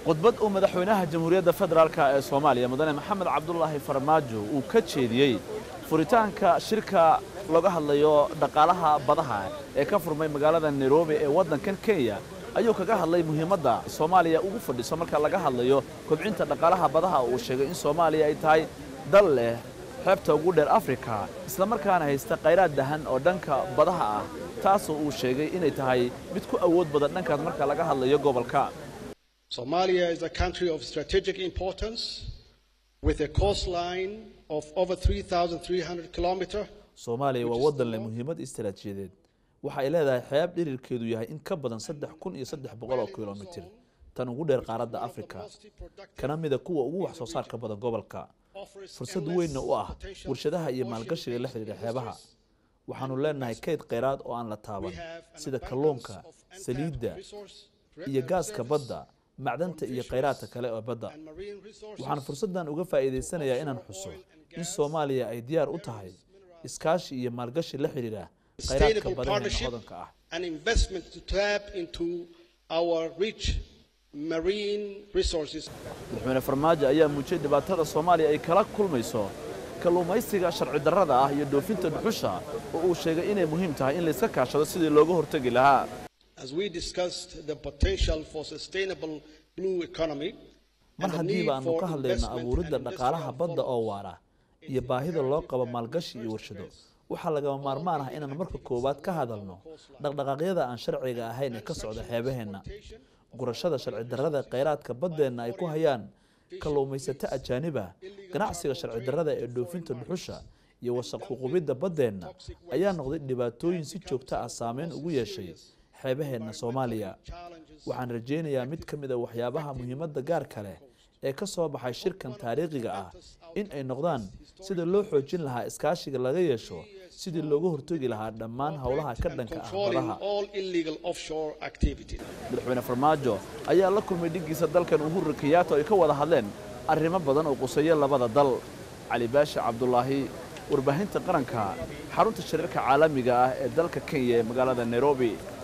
khudbad uu madaxweynaha jamhuuriyadda federaalk ee soomaaliya mudane maxamed cabdulaahi farmaajo uu ka jeediyey furitaanka shirka looga hadlayo dhaqaalaha badaha ee ka furmay magaalada nairobi ee waddankan kenya ayuu kaga hadlay muhiimadda soomaaliya ugu fadhiso marka laga hadlayo kobcinta dhaqaalaha badaha uu sheegay in soomaaliya ay tahay dal leh xeebta ugu dheer afrika islamarkaana haysta khayraad dahan oo dhanka badaha ah taasoo uu sheegay inay tahay mid ku awood badan dhankaas marka laga hadlayo gobolka Somalia is a country of strategic importance with a coastline of over 3,300 kilometers. soomaaliya waa waddan leh muhiimad istaraatiijiyadeed waxa ay leedahay xeeb dhirirkeedu yahay in ka badan saddex kun iyo saddex boqol oo kilomitir tan ugu dheer qaaradda afrika kana mida kuwa ugu wax soo saarka badan gobolka fursad weynna u ah warshadaha iyo maalgashiga la xidhiidha xeebaha waxaanu leenahay kayd kheyraad oo aan la taaban sida kalluunka saliidda iyo gaaska badda macdanta iyo kheyraadka kale oo badda waxaan fursaddan uga faa'iidaysanayaa inaan xuso in soomaaliya ay diyaar u tahay iskaashi iyo maalgashi la xidhiidha kheyraadka Sustainable badaheena partnership hodanka ah and investment to tap into our rich marine resources. madaxweyne farmaajo ayaa muujiyey dhibaatada soomaaliya ay kala kulmayso kalluumaysiga sharci darrada ah iyo dhoofinta dhuxusha oo uu sheegay inay muhiim tahay in layska kaashado sidii looga hortegi lahaa As we discussed the potential for sustainable blue economy mar and the need haddiiba aanu for ka hadlayno investment abuuridda and dhaqaalaha industrial badda oo follow-up. waara iyo baahida loo qabo maalgashi iyo warshado waxaa lagama maarmaan ah inaan marka koowaad ka hadalno dhaqdhaqaaqyada aan sharciga ahayn ee ka socda xeebaheenna gurashada sharci darrada kheyraadka baddeenna ay ku hayaan kalluumaysato ajaaniba ganacsiga sharci darrada ee dhoofinta dhuxusha iyo wasaqhuqubidda baddeenna ayaa noqday dhibaatooyin si joogto ah saameyn ugu yeeshay xeebaheenna soomaaliya waxaan rajaynayaa mid ka mid a waxyaabaha muhiimadda gaarka leh ee ka soo baxay shirkan taariikhiga ah in ay noqdaan sida loo xoojin lahaa iskaashiga laga yeesho sidii looga hortegi lahaa dhammaan howlaha ka dhanka ah controlling badaha all illegal offshore activities. madaxweyne farmaajo ayaa la kulmay dhiggiisa dalkan uhuru kenyatta oo ay ka wada hadleen arrimo badan oo quseeya labada dal cali baashi cabdulaahi warbaahinta qaranka xarunta shirarka caalamiga ah ee dalka kenya ee magaalada nairobi